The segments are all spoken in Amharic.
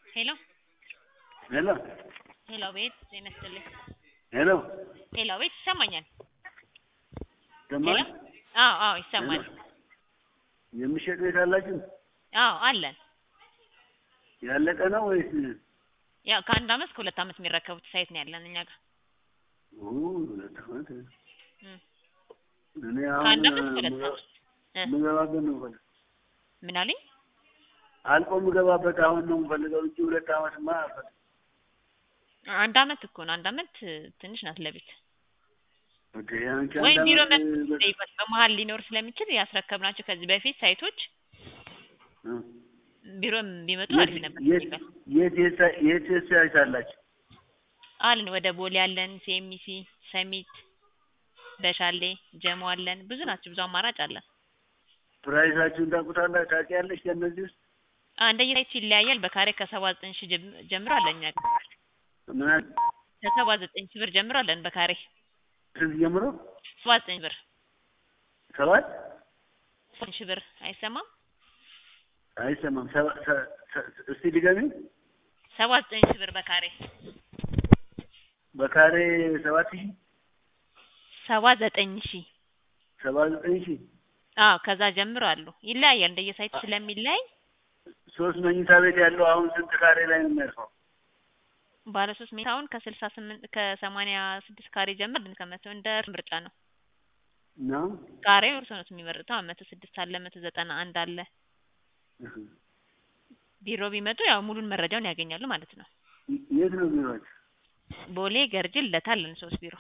ሄሎ ሄሎ ሄሎ ቤት ጤና ይስጥልኝ። ሄሎ ሄሎ ቤት ይሰማኛል? ሰማኝ። ሄሎ አዎ አዎ ይሰማል። የሚሸጥ ቤት አላችሁ? አዎ አለን። ያለቀ ነው ወይስ? ያው ከአንድ አመት ከሁለት አመት የሚረከቡት ሳይት ነው ያለን እኛ ጋር። ኦ ሁለት ዓመት። እም። እኔ አሁን ከአንድ አመት ከሁለት ምገ- አመት እ ምገባበት ነው የምፈልገው። ምን አሉኝ? አልቆ ምገባበት አሁን ነው የምፈልገው እንጂ ሁለት ዓመትማ አልፈልግም። አንድ አመት እኮ ነው። አንድ አመት እ, ትንሽ ናት ለቤት ኦኬ፣ አንቺ ወይም አንድ ቢሮ ዓመት መጥተው በ- ይጠይቋት። በመሀል ሊኖር ስለሚችል ያስረከብናቸው ከዚህ በፊት ሳይቶች እ። ቢሮም ቢመጡ የት አሪፍ ነበር። የት ይጠይቋት። የት የት የት የት ሳይት አላችሁ? አለን ወደ ቦሌ አለን፣ ሴሚሲ፣ ሰሚት፣ በሻሌ፣ ጀሞ አለን። ብዙ ናቸው። ብዙ አማራጭ አለን። ፕራይሳችሁን ታውቁታላችሁ? ታውቂያለሽ? ከእነዚህ ውስጥ አንደየ ሳይቱ ይለያያል። በካሬ ከሰባ ዘጠኝ ሺህ ጀም- ጀምሮ አለን እኛ ጋር ምን አለ? ከሰባ ዘጠኝ ሺህ ብር ጀምሮ አለን በካሬ ስንት ጀምሮ? ሰባ ዘጠኝ ብር ሰባት ዘጠኝ ሺህ ብር አይሰማም? አይሰማም። ሰባ- ሰ- ሰ- እስቲ ድገሚ። ሰባ ዘጠኝ ሺህ ብር በካሬ በካሬ ሰባት ሺህ ሰባ ዘጠኝ ሺህ ሰባ ዘጠኝ ሺህ አዎ ከዛ ጀምሮ አሉ። ይለያያል እንደየ ሳይቱ ስለሚለያይ ሶስት መኝታ ቤት ያለው አሁን ስንት ካሬ ላይ ነው የሚያርፈው? ባለ ሶስት ሜታውን ከስልሳ ስምንት ከሰማንያ ስድስት ካሬ ጀምር ድን ከመቶ እንደ ምርጫ ነው። ነው ካሬው እርሶ ነው የሚመርጠው። መቶ ስድስት አለ፣ መቶ ዘጠና አንድ አለ። ቢሮ ቢመጡ ያው ሙሉን መረጃውን ያገኛሉ ማለት ነው። የት ነው ቢሮአችሁ? ቦሌ ገርጅ ልደታ አለን ሶስት ቢሮ።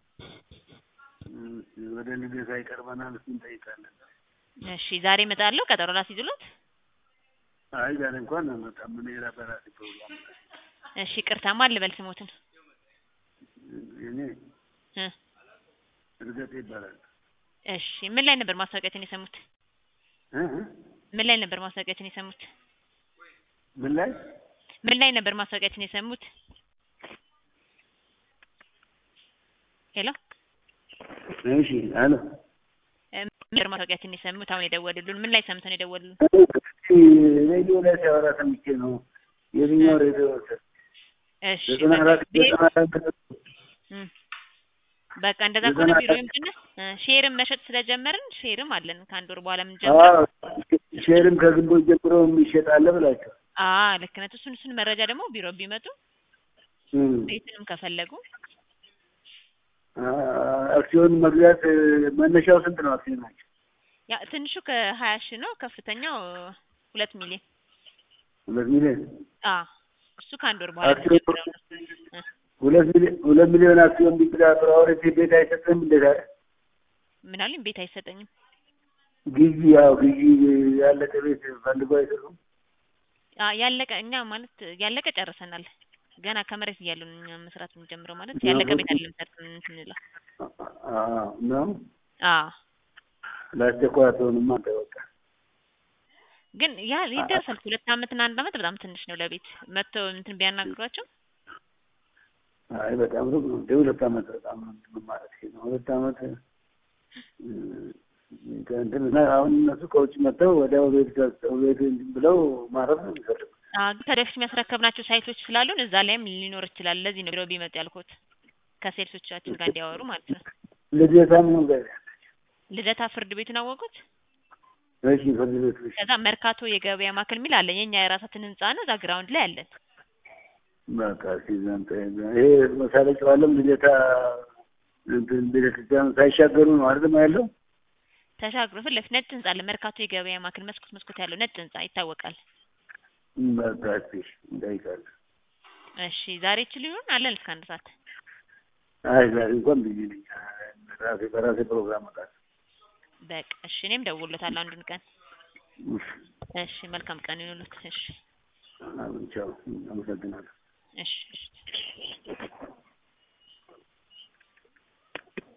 እም፣ ወደ ልደታ ይቀርበናል። እሱን እንጠይቃለን። እሺ ዛሬ እመጣለሁ። ቀጠሮ ላስይዙሎት። አይ ዛሬ እንኳን አልመጣም። ምን ሌላ በራሴ ፕሮግራም እሺ ቅርታ ማን ልበል ስሞትን? እኔ እ እርገጤ ይባላል። እሺ ምን ላይ ነበር ማስታወቂያችን የሰሙት? እ እ? ምን ላይ ነበር ማስታወቂያችን የሰሙት? ምን ላይ ምን ላይ ነበር ማስታወቂያችን የሰሙት? ሄሎ እሺ፣ አሎ እ፣ ምን ነበር ማስታወቂያችን የሰሙት? አሁን የደወሉልን ምን ላይ ሰምተው ነው የደወሉልን? ሬዲዮ ላይ ሲያወራ ሰምቼ ነው። የትኛው ሬዲዮ? እሺ ዘጠና በቃ አራት ቤት- ዘጠና አራት እም፣ በቃ እንደዛ ከሆነ ዘጠና ቢሮ አራት ይምጡና እ፣ ሼርም መሸጥ ስለጀመርን ሼርም አለን ከአንድ ወር በኋላ የምንጀምረው። አዎ፣ ሼርም ከግንቦት ጀምሮ የሚሸጥ አለ ብላችሁ አ ልክ ነህ። እሱን እሱን መረጃ ደግሞ ቢሮ ቢመጡ እም። ቤትንም ከፈለጉ አ- አክሲዮን መግዛት እ፣ መነሻው ስንት ነው? አክሲዮን ናቸው ያ ትንሹ ከሀያ ሺህ ነው። ከፍተኛው ሁለት ሚሊዮን ሁለት ሚሊዮን አ እሱ ከአንድ ወር በኋላ አክሲዮን የምንጀምረው ነው። እ፣ ሁለት ሚሊዮን ሁለት ሚሊዮን አክሲዮን ቢግዛ ፕራዮሪቲ ቤት አይሰጥም እንዴት አለ? ምን አሉኝ? ቤት አይሰጠኝም። ግዢ ያው ግዢ ያለቀ ቤት ፈልጎ አይሰጡም። አ ያለቀ እኛ ማለት ያለቀ ጨርሰናል። ገና ከመሬት እያሉ ነው እኛ መስራት የምንጀምረው ማለት ነው። ያለቀ ቤት አይደለም ሰርተን እንትን እንለው። አዎ ነው። አ ለአስቸኳይ አትሆንማ አንተ በቃ ግን ያ ይደርሳል። ሁለት አመት እና አንድ አመት በጣም ትንሽ ነው ለቤት መጥተው እንትን ቢያናግሯቸው አይ በጣም ሩቅ ነው። እንደ ሁለት አመት በጣም ነው እንትን ማለት ነው። ሁለት አመት እ፣ ከእንትን እና አሁን እነሱ ከውጭ መጥተው ወዲያው ቤት ገዝተው ቤት እንትን ብለው ማረፍ ነው የሚፈልጉት። አ ከደፊት የሚያስረከብናቸው ሳይቶች ስላሉን እዛ ላይም ሊኖር ይችላል። ለዚህ ነው ቢሮ ቢመጡ ያልኩት ከሴልሶቻችን ጋር እንዲያወሩ ማለት ነው። ልደታ ምን ጋር ልደታ ፍርድ ቤቱን አወቁት። እሺ፣ ፍርድ ቤት እሺ። ከዛ መርካቶ የገበያ ማዕከል የሚል አለን። የኛ የራሳችን ህንጻ ነው። እዛ ግራውንድ ላይ አለን። በቃ ሲዘን ይሄ መሳለቂያው ዓለም ልደታ እንትን ቤተክርስቲያን ሳይሻገሩ ነው አይደል ያለው? ተሻግሮ ፊት ለፊት ነጭ ህንጻ አለ። መርካቶ የገበያ ማዕከል መስኮት መስኮት ያለው ነጭ ህንጻ ይታወቃል። በቃ እሺ፣ እንጠይቃለን። እሺ ዛሬ ይችሉ ይሆን አለን እስከ አንድ ሰዓት። አይ ዛሬ እንኳን ብዬ ነኝ ራሴ በራሴ ፕሮግራም እወጣለሁ። በቃ እሺ እኔም ደውሎታለሁ አንዱን ቀን። እሺ መልካም ቀን ይሁንልዎት። እሺ ቻው፣ አመሰግናለሁ። እሺ እሺ